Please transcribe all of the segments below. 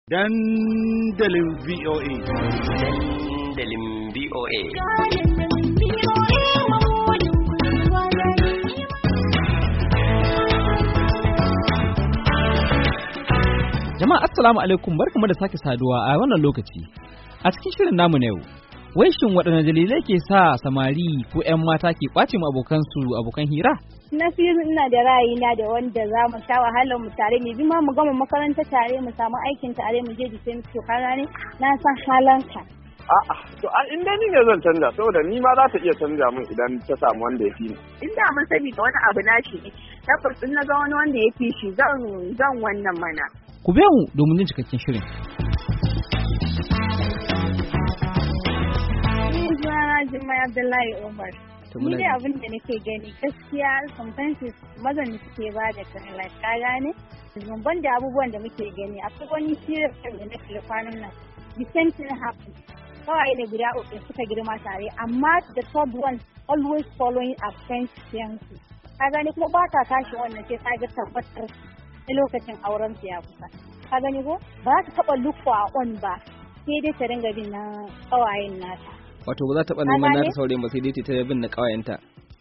dandalin VOA. Dandalin VOA. Jama'a assalamu alaikum barkamu da sake saduwa a wannan lokaci. A cikin shirin namu na yau, wai shin waɗanne dalilai ke sa samari ko 'yan mata ke ƙwace mu abokansu abokan hira? na fi ina da ra'ayina da wanda za mu sha wahalar mu tare ne bi ma mu gama makaranta tare mu samu aikin tare mu je jikin to ka gane na san halanka A'a, to a inda ni ne zan canja saboda ni ma za ta iya canja min idan ta samu wanda ya fi ni. in da mun sani da wani abu na shi ne tabbas in na ga wani wanda ya fi shi zan zan wannan mana Ku biya mu domin jin cikakken shirin. ni zuwa Jummai Abdullahi Umar To ni muna dai ji. abin da nake gani gaskiya sometimes mazan da suke ba da kala ka gane zumban da abubuwan da muke gani akwai wani serious film da na kalla kwanan nan the same thing happen kawai da guda uku suka girma tare amma the third one always following a friend's fiancé ka gani kuma ba ta tashi wannan sai ta ga tabbatar na lokacin auren su ya kusa ka gani ko ba za ta taba look for a on ba sai dai ta dinga bin na kawayen nata Wato ba za ta taɓa Ka neman gane? nata saurayin ba sai dai ta bin na ƙawayenta.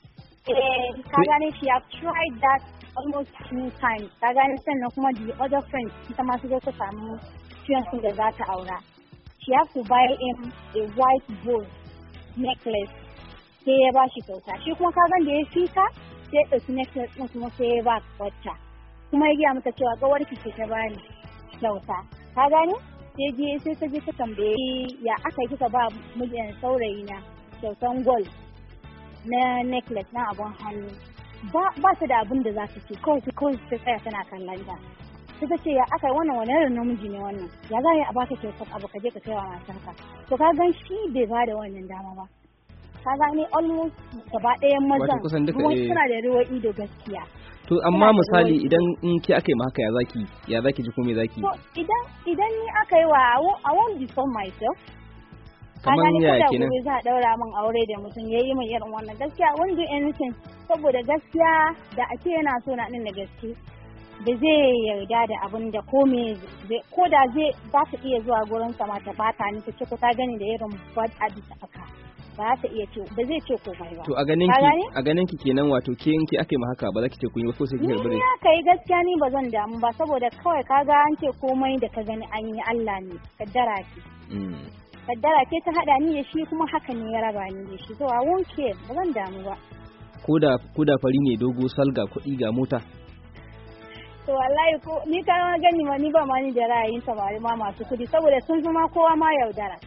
Eh, ka gane she have tried that almost two times. Ka gane sannan kuma the other friend ita ma su zo ta samu fiyancé da za ta aura. She have to buy him a white gold necklace sai ya ba shi kyauta. Shi kuma ka gan da ya fita sai ya ɗauki necklace ɗin kuma sai ya ba wata. Kuma ya gaya mata cewa ƙawar ki ce ta bani kyauta. Ka gane? Sai je sai ta je ta tambaye ya aka yi kika ba mijin saurayi na kyautan gold. na necklace na abun hannu ba ba ta da abin da za ta ce kawai sai kawai ta tsaya tana kallon ta sai ta ce ya aka yi wannan wani irin namiji ne wannan ya za a yi a baka kyautar abu ka je ka kai wa matarka to ka gan shi bai ba da wannan dama ba ka gane almost gaba ɗayan mazan kusan duka, kuma eh. suna da ruwa ido gaskiya To amma da misali ruwan idan in ke aka yi ma haka ya zaki ya zaki ji ko me zaki? to idan idan ni aka yi wa I won't- I won't disown myself ka Kaman gane ko yaya da kenan? gobe za a daura min aure da mutum ya yi min irin wannan gaskiya wanda anything saboda gaskiya da ake yana so na din da gaske da zai yarda da abin da ko me zai- ko da zai za ta iya zuwa gurin sa ma ta bata ni ta ce ko ta gani da irin bad habit aka ba za ta iya ce ba zai ce komai ba To a ganin Ka ki gane? a ganin ki kenan wato ke in ke aka yi ma haka ba za ki ce kun yi wasu sai ki ni karbi ya da kai gaskiya ni ba zan damu ba saboda kawai kaga an ce komai da ka gani an yi Allah ne kaddara ce Mm. kaddara ce ta hada ni da shi kuma haka ne ya raba ni da shi so I won't care ba zan damu ba Ko da ko da fari ne dogo salga kuɗi ga mota. to wallahi ko ni ka ma gani ma ni ba ma ni da ra'ayin samari ma masu kudi saboda sun fi ma kowa ma yaudara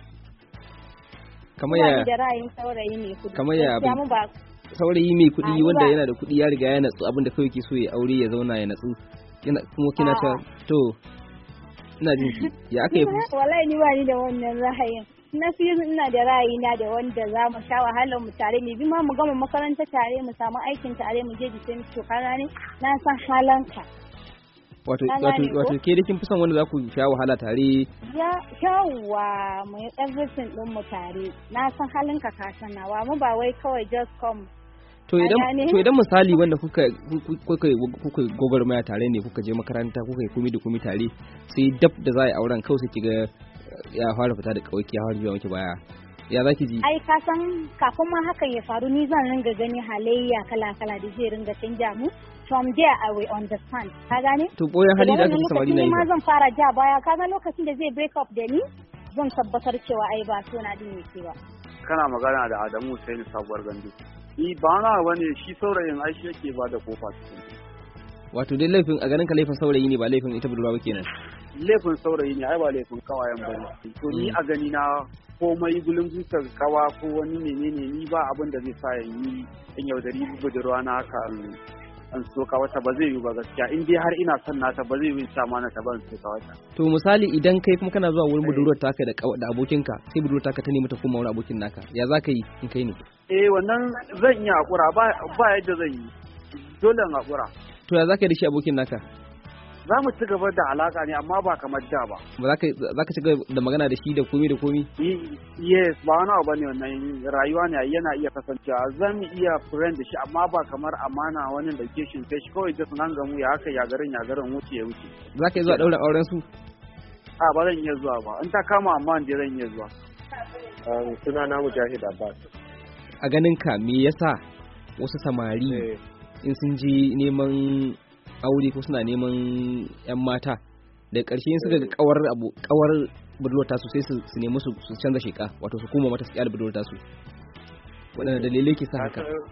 Kamar Ba ya ni da ra'ayin saurayi ne kudi Kamar ya Gaskiya abin- mu ba saurayi mai kuɗi Ai, wanda ba. yana da kuɗi ya riga ya natsu abinda kawai ke so ya aure ya zauna ya natsu. Kina kuma kina ta A'a. to ina jin ki ya aka yi wallahi ni ba ni da wannan ra'ayin na fi ina da ra'ayina da wanda za mu sha wahalar mu tare ne bi ma mu gama makaranta tare mu samu aikin tare mu je jikin to kana ne na san halanka wato Ka wato gane ko? wato ke da kin fi son wanda za ku sha wahala tare ya yawwa mu yi everything din mu tare na san halinka ka sanawa mu ba wai kawai just come to Ka idan gane? to idan misali wanda kuka kuka kuka kuka gwagwarmaya tare ne kuka je makaranta kuka yi kumi da kumi tare sai dab da za a yi auren kawai sai kiga ya fara fita da kawai ya fara biya miki baya ya zaki ji ai ka san kafin ma hakan ya faru ni zan ringa gani halayya kala kala da zai ringa canja mu from there I will understand ka gane to boyan hali da Daga aka wannan fi samari lokacin na ni yi ma fa. zan fara ja baya ka ga lokacin da zai break up da ni zan tabbatar cewa ai ba so na din yake ba Kana magana da Adamu Hussein sabuwar gandu. Ni ba na bane shi saurayin ai shi yake ba da kofa cikin. wato dai laifin a ganin ka laifin saurayi ne ba laifin ita budurwa ba kenan Laifin saurayi ne ai ba laifin kawayen bane. To ni a gani na komai gulun zuciyar kawa ko wani menene ni ba abin da zai sa ya yi in yaudari budurwa na haka in- in soka wata ba zai yi ba gaskiya in dai har ina son nata ba zai yi sa mana ta ban soka wata. to misali idan kai kuma kana zuwa wurin budurwar taka da kawa- da abokinka sai budurwar taka ta nemi ta koma wurin abokin naka ya za ka yi in kai ne Eh wannan zan iya hakura ba ba yadda zan yi. Dole in hakura. to ya za ka yi da shi abokin naka Za mu ci gaba da alaka ne amma ba kamar da ba. ba za ka za ka ci gaba da magana da shi da komi da komi Y- yes ba wani abu bane wannan rayuwa ne yana iya kasancewa zan iya friend da shi amma ba kamar amana wani da ke shin kai shi kawai just nan gamu ya haka ya garin ya garin wuce ya wuce za ka yi zuwa ɗaurin auren su a ba zan iya zuwa ba in ta kama amma in je zan iya zuwa suna na mujahid abbas a ganin ka me yasa wasu samari Eh, in sun je neman aure ko suna neman yan mata da ƙarshe in suka ga kawar abu kawar budurwar tasu sai su su nemi su su canza sheka wato su koma mata su kyale budurwar tasu waɗanne dalilai ke sa haka kasan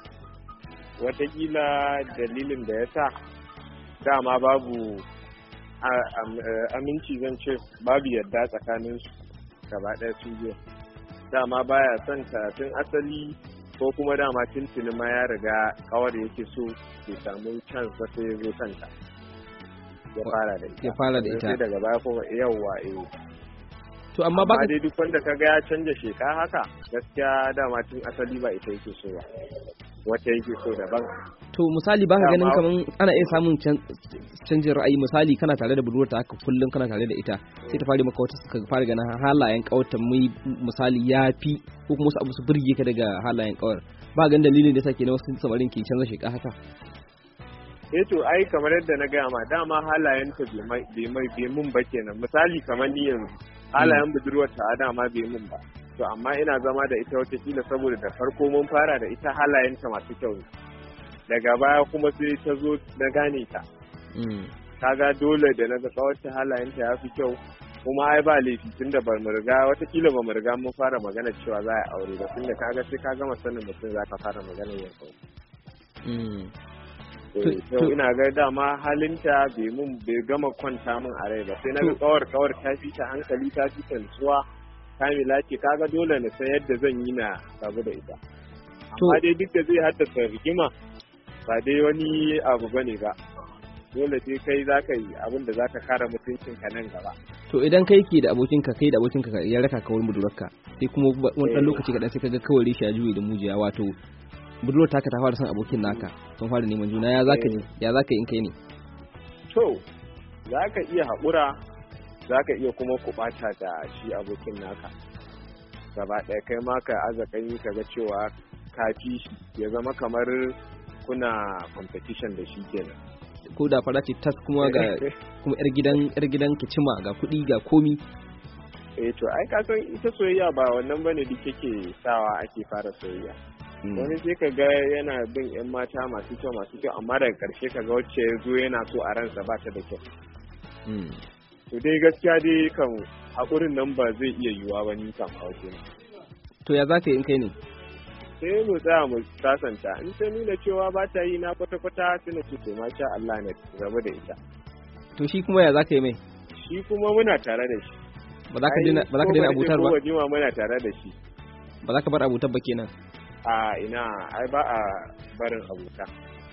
watakila dalilin da ya sa dama babu a- am- eh, aminci zan ce babu yadda tsakanin su gaba ɗaya su biyu dama baya son ta tun asali ko kuma dama tuntuni ma ya riga kawar yake so ke samu chance ba sai ya zo kanta ya fara da ita Ya fara da ita. sai daga baya kuma yawwa eh to amma ba amma dai duk wanda kaga ya canja sheka haka gaskiya dama tun asali ba ita yake so ba wata yake so daban to misali baka ganin Dama- kaman ana iya samun can- canjin ra'ayi misali kana tare da budurwar ta haka kullum kana tare da ita sai ta fara maka wata suka fara ganin halayen kawarta mai misali yafi ko kuma wasu abu su burge ka daga halayen kawar ba ganin dalilin da yasa kenan wasu samarin ke canza sheka haka eh to ai kamar yadda na gaya ma dama halayen ta bai mai bai mai bai mun ba kenan misali kamar ni yanzu halayen budurwar ta dama bai mun ba to amma ina zama da ita wata kila saboda da farko mun fara da ita halayen ta masu kyau ne daga baya kuma sai ta zo na gane ta Mm. kaga dole da na ga kawarta halayenta ya fi kyau kuma ai ba laifi tunda ba mu riga watakila ba mu riga mun fara magana cewa za a yi aure ba tunda kaga sai ka gama sanin mutum za ka fara magana yin aure Mm. Eh, To- to to- ina ga dama halinta bai mun bai gama kwanta min a rai ba sai na ga To- kawar kawar ta fi ta hankali ta fi ta nutsuwa kamila ce kaga dole na san yadda zan yi na rabu da ita To- amma dai duk da zai haddasa rigima ba dai wani abu bane ba dole sai kai za ka yi abin da za ka kare mutuncinka nan gaba to idan kai ke da abokinka kai da abokinka ka- ya raka ka wurin budurwarka sai kuma ba- wani dan Eh. lokaci kaɗan sai kaga kawai rishi ya juye da mujiya wato budurwar taka ta fara son abokin naka sun fara neman juna ya zaka ji ya zaka yi in kai ne to za ka iya haƙura za ka iya kuma kuɓata da shi abokin naka gaba ɗaya kai ma ka aza kai ka ga cewa ka fi shi ya zama kamar kuna competition da shi kenan ko da fara ce tas kuma ga kuma yar gidan yar gidan kicima ga kuɗi ga komi eh to ai ka san ita soyayya ba wannan bane duk yake sawa ake fara soyayya wani sai ka ga yana bin yan mata masu kyau masu kyau amma daga karshe ka ga wacce ya zo yana so a ransa ba ta da kyau Mm. to dai gaskiya dai kan haƙurin nan ba zai iya yiwuwa ba ni kan a waje to ya zaka yi in kai ne sai mu tsaya mu sasanta in ta nuna cewa ba ta yi na kwata-kwata sai na ce to masha Allah na rabu da ita to shi kuma ya zaka yi mai shi kuma muna tare da shi ba za ka daina ba za ka daina abutar ba ba jima muna tare da shi ba za ka bar abutar ba kenan a ina ai ba a barin abuta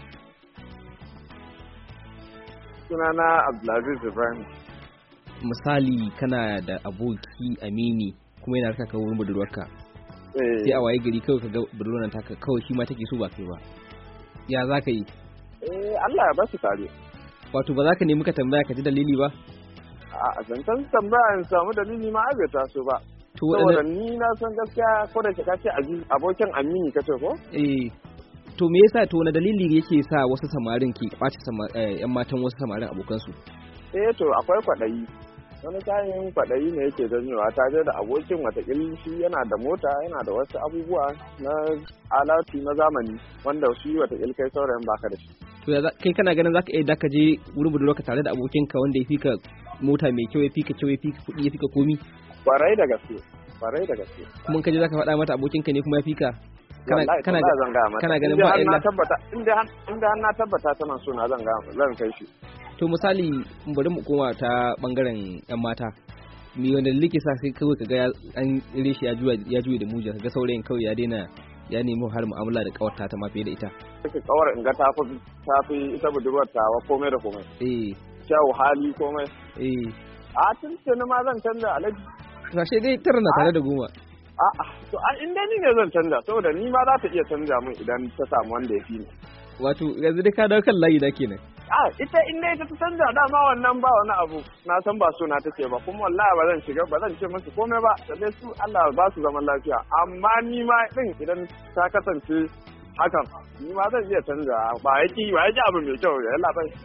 sunana Abdulaziz Ibrahim misali kana da aboki amini kuma yana raka ka wurin budurwarka eh sai a waye gari kawai ka ga budurwar nan taka kawai shi ma take so ba kai ba ya za ka yi eh, Allah ya ba su tare wato ba za ka nemi ka tambaya ka ji dalili ba a zancen tambaya in samu dalili ma ai bai taso ba to saboda waɗanne ni na san gaskiya ko da ka ce aziz abokin amini kace ko eh to me yasa to wani dalili yake sa wasu samarin ke kwace sama- eh, yan matan wasu samarin abokansu eh to akwai kwaɗayi wani kayan kwaɗayi ne yake janyowa ta je da abokin watakil shi yana da mota yana da wasu abubuwa na alatu na zamani wanda shi watakil kai saurayin baka da shi to ya za- kai kana ganin zaka iya daka je wurin budurwarka tare da abokinka wanda ya fika mota mai kyau ya fika kyau ya fika kuɗi ya fika komi kwarai da gaske kwarai da gaske kuma in ka je zaka faɗa mata abokinka ne kuma ya fika kana Wallahi, kana wallahi zan gaya mata. kana ganin Inda ba har na illa tabbata inda har inda har na tabbata tana so na zan ga zan kai shi to misali bari mu koma ta bangaren yan mata mi wanda like sa sai kawai kaga ya- an ire shi ya juya ya juya da mujiya kaga saurayin kawai ya daina ya nemi har mu'amala da kawarta ta ma fiye da ita take kawar in ga tafi tafi ita budurwar tawa komai da komai eh kyau hali komai eh a tun tuni ma zan canza alaji sashe dai tara na tare da goma a'a to a inda ni ne zan canza saboda ni ma za ta iya canza min idan ta samu wanda ya fi ni wato yanzu dai ka dawo kan layi da kenan a ita in dai ta canza dama wannan ba wani abu na san ba suna take ba kuma wallahi ba zan shiga ba zan ce musu komai ba da dai su Allah ba su zaman lafiya amma ni ma din idan ta kasance hakan ni ma zan iya canza ba yaki ba yaki abu mai kyau ya labai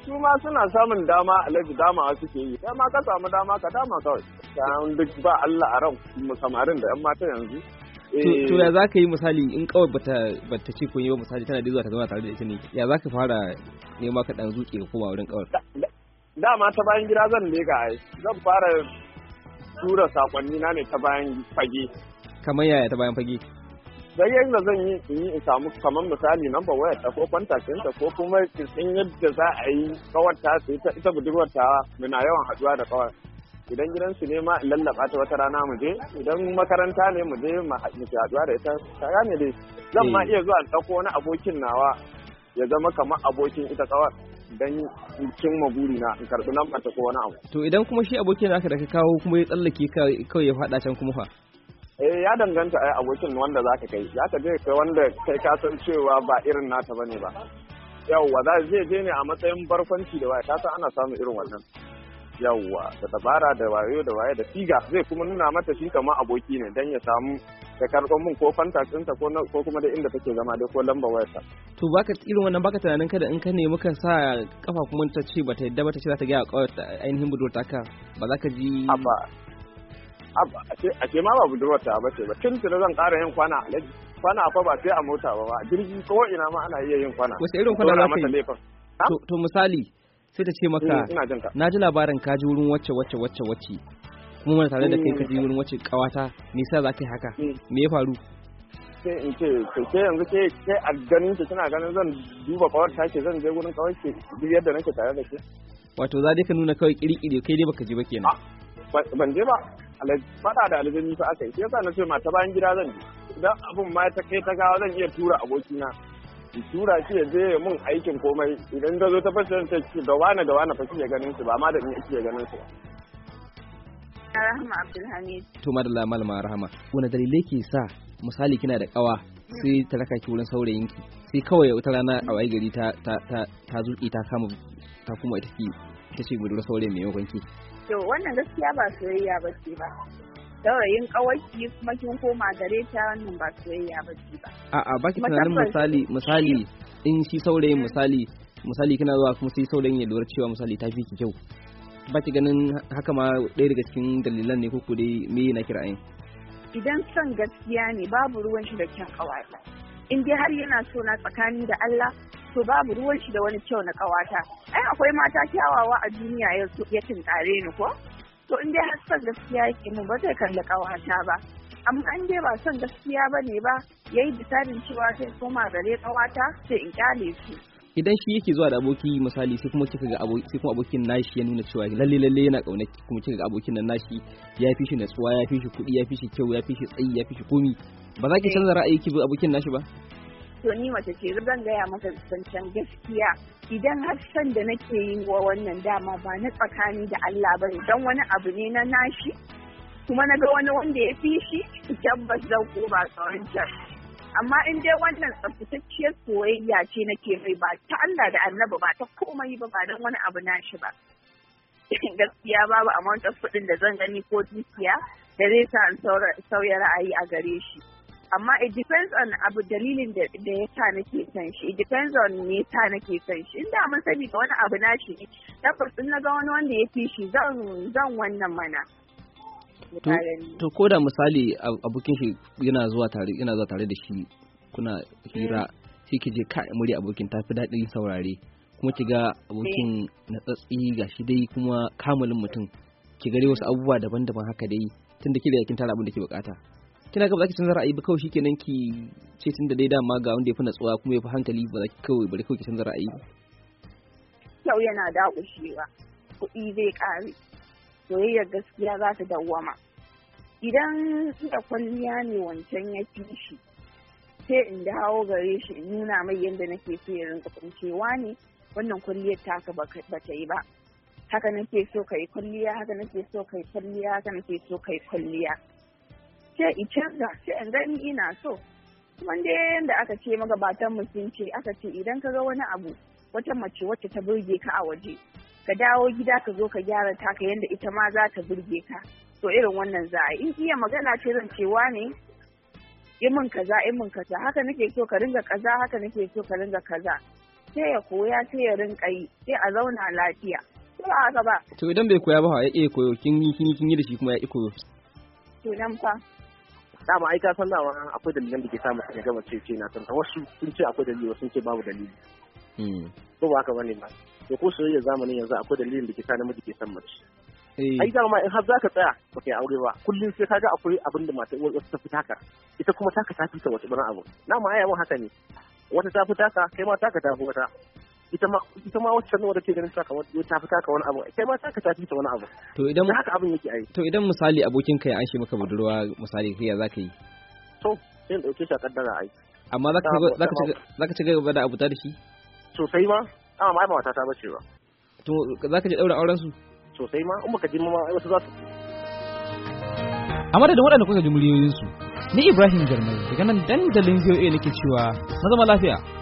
su ma suna samun dama alhaji dama suke yi kai ma ka samu dama ka dama kawai kan duk ba Allah a ran mu samarin da yan mata yanzu To- to ya za ka yi misali in kawai bata bata ce kun yi ba misali tana da zuwa ta zama tare da ita ne ya za ka fara nema ka dan zuke ka koma wurin kawai dama ta bayan gida zan leka ai zan fara tura sakonni na ne ta bayan fage kamar yaya ta bayan fage sai yadda zan yi in yi in samu kamar misali number wayar ta ko contact ɗinta ko kuma in yadda za a yi kawar ta sai ta ita budurwar ta muna yawan haɗuwa da kawar idan gidansu ne ma in lallaba ta wata rana mu je idan makaranta ne mu je mu ha- mu ke haɗuwa da ita ka gane dai zan ma Eh. iya zuwa in ɗauko wani abokin nawa ya zama kamar abokin ita kawar dan in cimma burina in karɓi lambar ta ko wani abu to idan kuma shi abokin naka da ka kawo kuma ya tsallake ka kawai ya faɗa can kuma fa eh ya danganta ai abokin wanda zaka kai zaka je kai wanda kai ka san cewa ba irin nata bane ba yawwa za zai je ne a matsayin barkwanci da waye ka san ana samun irin wannan yawwa da dabara da wayo da waye da siga zai kuma nuna mata shi kamar aboki ne dan ya samu da karɓar mun ko contact ɗinta ko na- ko kuma da inda take zama dai ko lambar wayarta to baka irin wannan baka tunanin kada in ka nemi kan sa kafa kuma ta ce bata yadda ba ta ce za ta ga kawai ainihin budurwar taka ba za ka ji abba abba a ce ma ba budurwarta ba ce ba tun tuni zan ƙara yin kwana alaji kwana fa ba sai a mota ba ba a jirgi ko ina ma ana iya yin kwana Wace irin kwana Dora za ka mata yi? laifin. Ha? to, to misali sai ta ce maka Mm, ina jin ka na ji labarin ka ji wurin wacce wacce wacce wacce kuma mana tare da kai ka ji wurin wacce kawata me yasa za ka yi haka Mm. me ya faru sai in ce to ke yanzu ke ke a ganin ki kina ganin zan duba kawar ta ke zan je gurin kawar ke duk yadda nake tare da ke wato za dai ka nuna kawai kiri-kiri kai dai baka ji ba kenan Ah. Ba- ban je ba Alhaji, fada da aljani fa aka yi sai yasa na ce mata bayan gida zan je idan abun ma ta kai ta gawa zan iya tura abokina in tura shi ya je ya mun aikin komai idan ta zo ta fashe ta ce da wane da wane fa ya ganin su ba ma da ni ya ganin su ba Rahama Abdulhamid. to madalla malama rahama wani dalilai ke sa misali kina da kawa sai ta raka ki wurin saurayinki sai kawai wata rana a waye gari ta ta ta ta zuƙi ta kama ta kuma ita ki ita ce budurwar saurayin maimakon ki To wannan gaskiya ba soyayya ba ce ba. Saurayin kawaki kuma kin koma gare ta wannan ba soyayya ba ce ba. a'a baki Kuma tunanin tabbas misali misali in shi saurayin misali misali kina zuwa kuma sai saurayin ya lura cewa misali ta fi ki kyau baki ganin haka ma ɗaya daga cikin dalilan ne ko ko dai me na kira'in Idan son gaskiya ne babu ruwan shi da kyan kawata. In dai har yana so na tsakani da Allah to babu ruwan shi da wani kyau na kawata. Ai akwai mata kyawawa a duniya ya ya tinkare ni ko? To in dai har son gaskiya yake mun ba zai kalli kawata ba. Amma in dai ba son gaskiya ba ne ba yayi bisadin cewa sai koma gare kawata sai in kyale su. idan shi yake zuwa da aboki misali sai kuma kika ga aboki sai kuma abokin nashi ya nuna cewa lalle lalle yana kauna ki kuma kika ga abokin nan nashi ya fi shi natsuwa ya fi shi kuɗi ya fi shi kyau ya fi shi tsayi ya fi shi komi ba za ki canza ra'ayi ki bi abokin nashi ba to ni mace ce zan gaya maka zancen gaskiya idan har san da nake yi wa wannan dama ba na tsakani da Allah bane dan wani abu ne na nashi kuma na ga wani wanda ya fi shi tabbas zan koma tsawon can amma in dai wannan tsaftatacciyar soyayya ce nake mai ba ta Allah da annabi ba ta komai ba ba dan wani abu nashi ba gaskiya babu amount of kuɗin da zan gani ko dukiya da zai sa in sauya ra'ayi a gare shi amma it depends on abu dalilin da da ya sa nake son shi it depends on me yasa nake son shi inda mun sani da wani abu nashi ne tabbas in na ga wani wanda ya fi shi zan zan wannan mana to to ko da misali ab- abokin shi yana zuwa tare yana zuwa tare da shi kuna hira sai ki je kai murya abokin ta fi daɗin saurare kuma ki ga abokin na tsatsi ga shi dai kuma kamalin mutum ki gare wasu abubuwa daban-daban haka dai tunda ki da kin tara abin da ke bukata kina ga ba za ki canza ra'ayi ba kawai shikenan ki ce tunda dai dama ga wanda ya fi natsuwa kuma ya fi hankali ba za ki kawai bari kawai ki canza ra'ayi ba kyau yana dakushewa kuɗi zai ƙare soyayyar gaskiya za ta dawwama idan da kwalliya ne wancan ya fi shi sai in dawo gare shi in nuna mai yadda nake so ya rinka kuncewa ne wannan kwalliyar taka ba ta yi ba haka nake so ka yi kwalliya haka nake so ka yi kwalliya haka nake so ka yi kwalliya sai in canza sai in gani ina so kuma dai yadda aka ce magabatan mu sun ce aka ce idan ka ga wani abu wata mace wacce ta burge ka a waje ka dawo gida ka zo ka gyara taka yadda ita ma za ta burge ka to irin wannan za a yi in iya magana ce zan cewa ne in min kaza in min kaza haka nake so ka ringa kaza haka nake so ka ringa kaza sai ya koya sai ya rinka yi sai a zauna lafiya ko ba haka ba to idan bai koya ba fa ya iya koyo kin yi kin yi kin yi da shi kuma ya iya koyo to nan fa dama ai ka san dama akwai dalilan da ke sa mutum ya gama ce ce na san wasu sun ce akwai dalili wasu sun ce babu dalili Mm. ko ba haka bane ba to ko soyayya zamanin yanzu akwai dalilin da ke sa namiji ke san mace Eh, ai dama in har zaka tsaya baka yi aure ba kullum sai kaga akwai abin da mata wasu ta fita ka ita kuma taka ta fita wata bana abu na ma ai haka ne wata ta fita ka kai ma taka ta fi wata ita ma ita ma wacce ne wadda ke ganin ta kamar ta fita ka wani abu kai ma taka ta fita wani abu to idan dan haka abin yake ai to idan misali abokin ka ya anshe maka budurwa misali kai ya zaka yi to sai in dauke shi a kaddara ai amma zaka Dama- zaka ci zaka ci gaba da abuta da shi sosai ma amma ma ai ba wata ta bace ba to zaka je daura auren su sosai ma in baka ji ma ai wasu za su a madadin waɗanda kuka ji muryoyinsu ni ibrahim jarmai daga nan dandalin voa nake cewa na zama lafiya